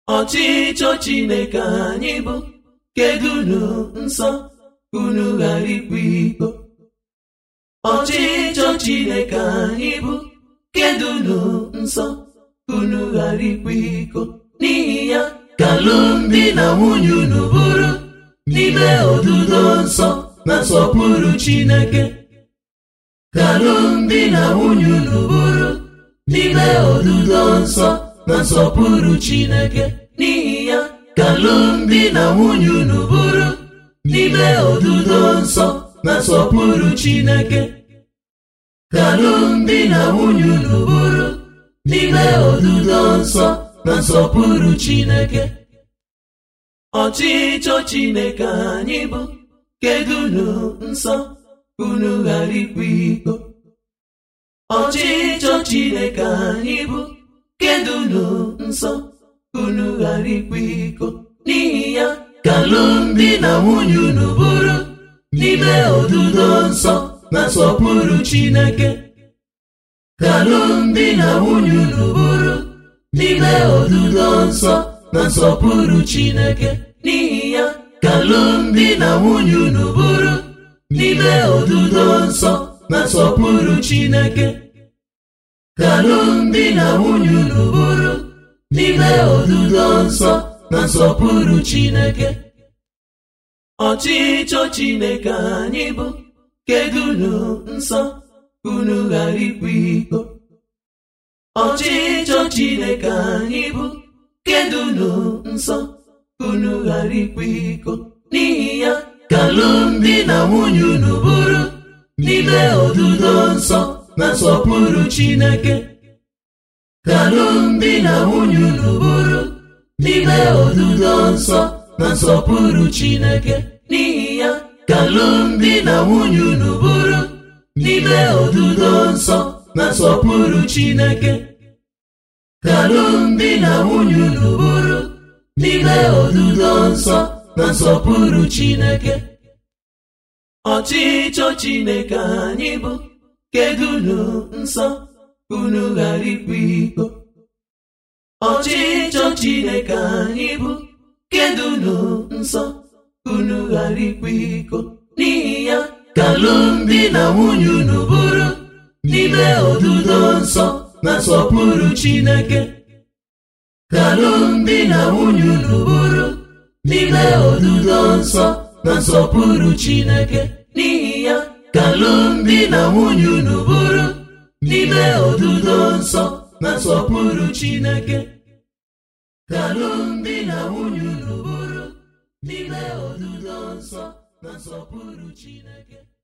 ọchịchọ chineke anyị bụ kedunu nsọ unu ghara ikwa iko ọchịchọ chineke anyị bụ kedunu nsọ unu ghara ikwa iko n'ihi ya ka alụmdi na nwunye unu bụrụ n'ime odudo nsọ na nsọpụrụ chineke ka alụmdi na nwunye unu bụrụ n'ime odudo nsọ na nsọpụrụ chineke n'ihi ya ka alụmdi na nwunye unu bụrụ n'ime odudo nsọ na nsọpụrụ chineke ka alụmdi na nwunye unu bụrụ n'ime odudo nsọ na nsọpụrụ chineke ọchịchọ chineke anyị bụ kedunu nsọ unu ghara ikwa iko ọchịchọ chineke anyị bụ kedunu nsọ unu ghara ikwa iko n'ihi ya ka alụmdi na nwunye unu bụrụ n'ime odudo nsọ na nsọpụrụ chineke ka alụmdi na nwunye unu bụrụ n'ime odudo nsọ na nsọpụrụ chineke n'ihi ya ka alụmdi na nwunye unu bụrụ n'ime odudo nsọ na nsọpụrụ chineke ka alụmdi na nwunye unu bụrụ n'ime odudo nsọ na nsọpụrụ chineke ọchịchọ chineke anyị bụ kedunu nsọ unu ghara ikwa iko ọchịchọ chineke anyị bụ kedunu nsọ unu ghara ikwa iko n'ihi ya ka alụmdi na nwunye unu bụrụ n'ime odudo nsọ na nsọpụrụ chineke ka alụmdi na nwunye unu bụrụ n'ime odudo nsọ na nsọpụrụ chineke n'ihi ya ka alụmdi na nwunye unu bụrụ n'ime odudo nsọ na nsọpụrụ chineke ka alụmdi na nwunye unu bụrụ n'ime odudo nsọ na nsọpụrụ chineke ọchịchọ chineke anyị bụ kedunu nsọ unu ghara ikwa iko ọchịchọ chineke anyị bụ kedunu nsọ unu ghara ikwa iko n'ihi ya ka alụmdi na nwunye unu bụrụ n'ime odudo nsọ na nsọpụrụ chineke ka alụmdi na nwunye unu bụrụ n'ime odudo nsọ na nsọpụrụ chineke n'ihi ya ka alụmdi na nwunye unu bụrụ n'ime odudo nsọ na nsọpụrụ chineke ka alụmdi na nwunye unu bụrụ n'ime odudo nsọ na nsọpụrụ chineke